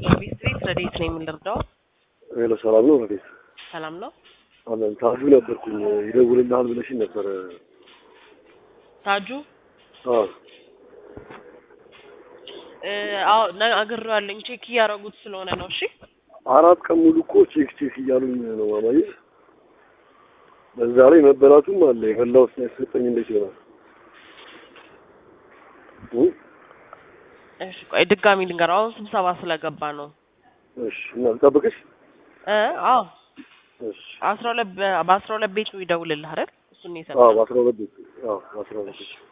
ቤት ቤት ረዴት ነው የምንረዳው? ሄሎ ሰላም ነው ረዴት? ሰላም ነው አለን ታጁ ነበርኩኝ ይደውልልሃል ብለሽኝ ነበረ። ታጁ? አዎ እ፣ አዎ ነግሬዋለሁኝ። ቼክ እያደረጉት ስለሆነ ነው። እሺ አራት ቀን ሙሉ እኮ ቼክ ቼክ እያሉኝ ነው ማማዬ። በዛ ላይ መበላቱም አለ የበላሁት ሳይሰጠኝ እንዴት ይሆናል? እ? እሺ፣ ቆይ ድጋሚ ልንገረው። አሁን ስብሰባ ስለገባ ነው። እሺ እና ልጠብቅሽ? እ፣ አዎ እሺ አስራ ሁለት በ- በአስራ ሁለት ቤቱ ይደውልልህ አይደል? እሱን ነው አዎ የሰማሁት። በአስራ ሁለት ቤት አዎ በአስራ ሁለት ቤት